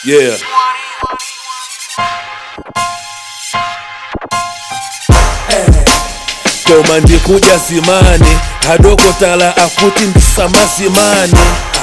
Yeah. koma ndikuja zimani hadokotala akuti ndisamazimani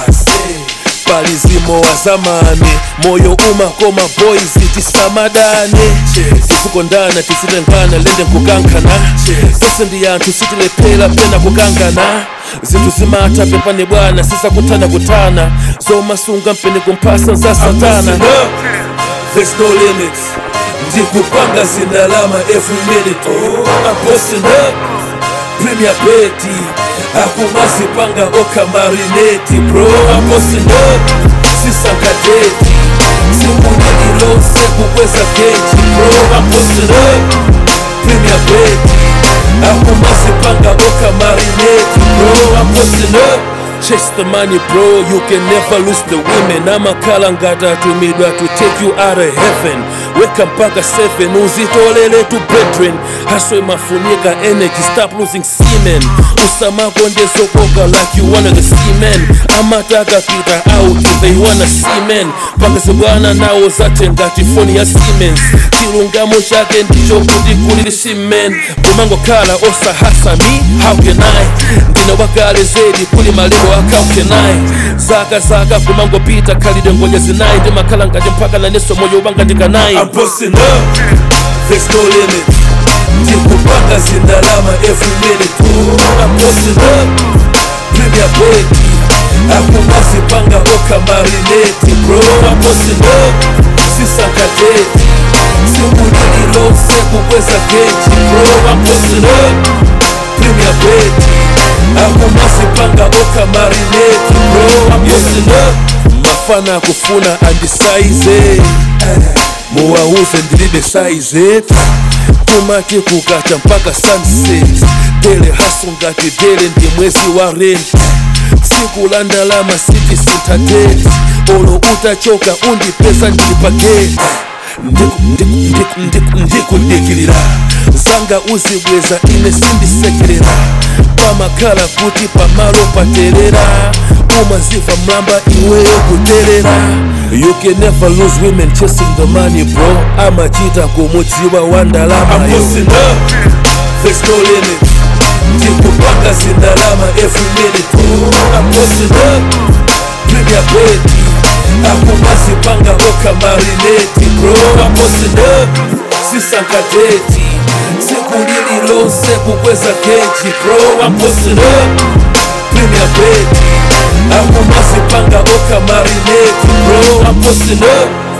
palizimo wa zamani moyo umakoma boys tisamadani tisikondana tisitengana lende nkukankana tose ndi anthu sitilephera pena kukangana zinthu zimatha pepane bwana sisakutana kutana zomasunga mpene kumphasa za satana There's no limits ndikupanga zindalama every minute oh, I'm posting up Premier Betty akumazipanga okamarineti bro I'm posting up sisankadeti simunililose kukweza keji bro I'm posting up Premier Betty akumazipanga okamarineti bro I'm posting up Chase the money bro, you can never lose the women amakhala ngati atumidwa to take you out of heaven weka mpaka 7 uzitolele to brethren haswe mafunika energy stop losing semen usamakondezokoka like you one of the seamen amataka pita out they wanna seamen pakazi bwana nawo zathe ngati foni ya siemens chilungamo chake ndicho kuti kulili semen kumangokhala osahasa me how can i ndine wakale zedi kuli malero aka how can i zaka zaka kumangopita khalidwe ngoja zinayi ndimakhala ngati mpaka naneso moyo ubanga ndikanayi I'm posting up, there's no limit ndikupanga zindalama every minute oh, I'm posting up, Premier Betty akumazipanga okamarineti bro I'm posting up, sisankadeti simunililose kukweza keji bro I'm posting up, Premier Betty akumazipanga okamarineti bro I'm posting up mafana akufuna andisaize muwauze ndilibe saize tumati kukacha mpaka sunset dele haso ngati dele ndi mwezi wa rent tsiku la ndalama siti sintadeti olo utachoka undipesa ndili pageti ndikudikilira zanga uzibweza ine sindisekerera pamakhala kuti pamalo paterera umaziva mlamba iweyo kuterera you can never lose women chasing the money bro amachita kumudziwa wa ndalamayo There's no limit ndikupanga zindalama every minute oh, I'm posting up Premier Betty akumazipanga okamarineti bro I'm posting up sisankadeti sikulililose kukweza keji bro I'm posting up Premier Betty akumazipanga okamarineti bro I'm posting up